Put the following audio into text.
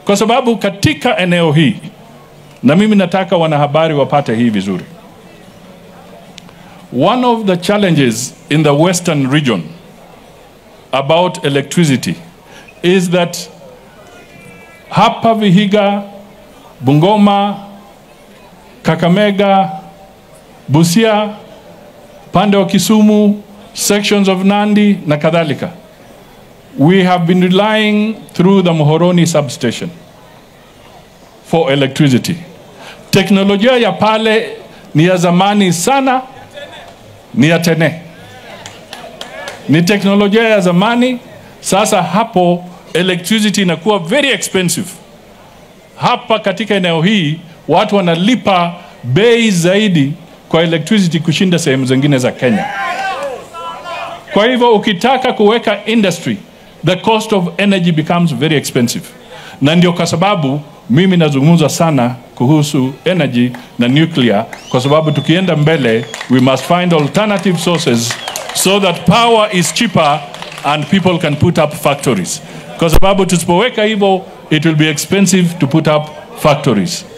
kwa sababu katika eneo hii, na mimi nataka wanahabari wapate hii vizuri, one of the challenges in the western region about electricity is that hapa Vihiga, Bungoma, Kakamega, Busia, pande wa Kisumu, sections of Nandi na kadhalika. We have been relying through the Muhoroni substation for electricity. Teknolojia ya pale ni ya zamani sana, ni ya tene, ni teknolojia ya zamani. Sasa hapo electricity inakuwa very expensive. Hapa katika eneo hii watu wanalipa bei zaidi kwa electricity kushinda sehemu zingine za Kenya. Kwa hivyo ukitaka kuweka industry, the cost of energy becomes very expensive, na ndio kwa sababu mimi nazungumza sana kuhusu energy na nuclear, kwa sababu tukienda mbele, we must find alternative sources so that power is cheaper and people can put up factories, kwa sababu tusipoweka hivyo, it will be expensive to put up factories.